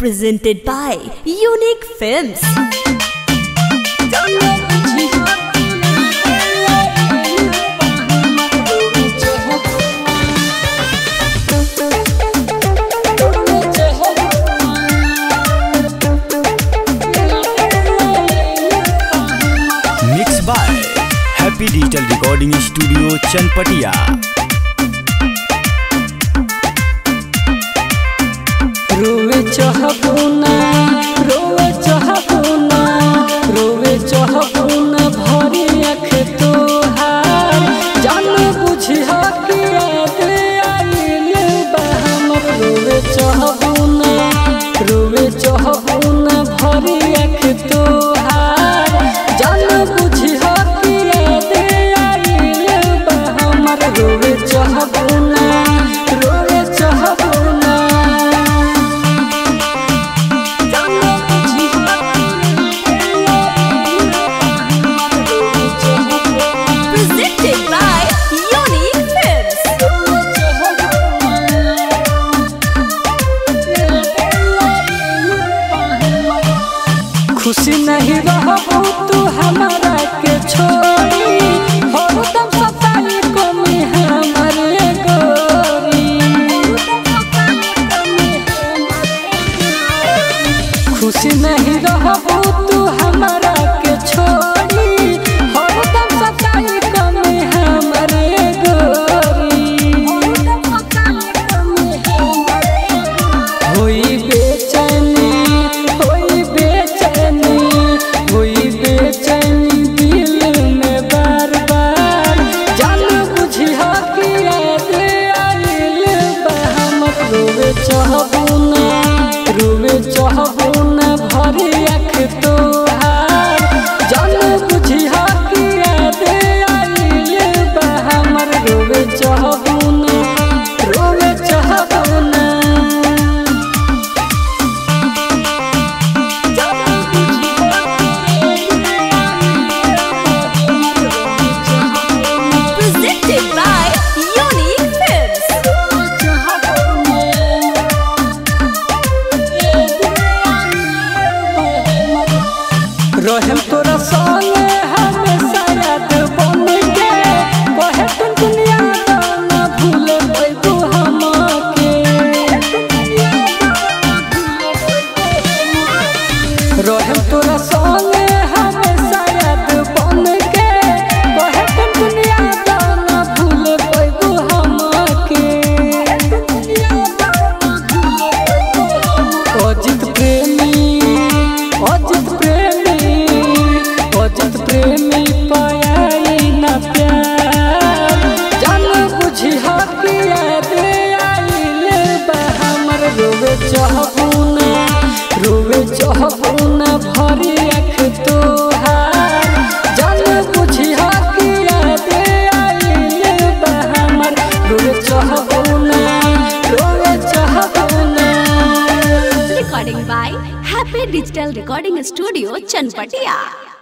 presented by Unique Films. Mix by happy digital recording studio Chanpatia रोवे चहबुना रोवे चहबुना रोवे चहबुना भरी अख तोहार जान बुझी कि याद आइल बहम रोवे चहबुना रोवे चहबुना भरी अख तोहार जान बुझी कि याद आइल बहम रोवे चहबुना रोवे चहबुना Presented by Unique Films. खुशी नहीं रहबू तू हमारा के छोड़ी हरदम सताई कमी हमारे गोरी खुशी नहीं रहबू तू हमारा के छोड़ी हरदम सताई कमी हमारे गोरी होई बेचैनी होई बेचैनी होई बेचैनी दिल में बार बार जान बुझी हो कि याद आइल बहम रोवे चहबुना रोवे चहबुना भरी अख तोहार जान बुझी हो कि याद आइल बहम रोवे चहबुना रोवे चहबुना Presented by Unique Films. रहम तोरा संगे हमेशा याद बन के कहे तुम दुनिया ना भूल पैबू हमके रहम तोरा संगे हमेशा याद बन के कहे तुम दुनिया ना भूल पैबू हमके अजित प्रेमी अजित प्रेमी अजित प्रेमी पाई न प्यार जान बुझी हकी याद आइल बा हमर रोवे चहबुना रोवे चहबुना भरी अख तोहार जान बुझी हकी याद आइल बा हमर रोवे चहबुना रोवे चहबुना Recording by Happy Digital Recording Studio, Chanpatia.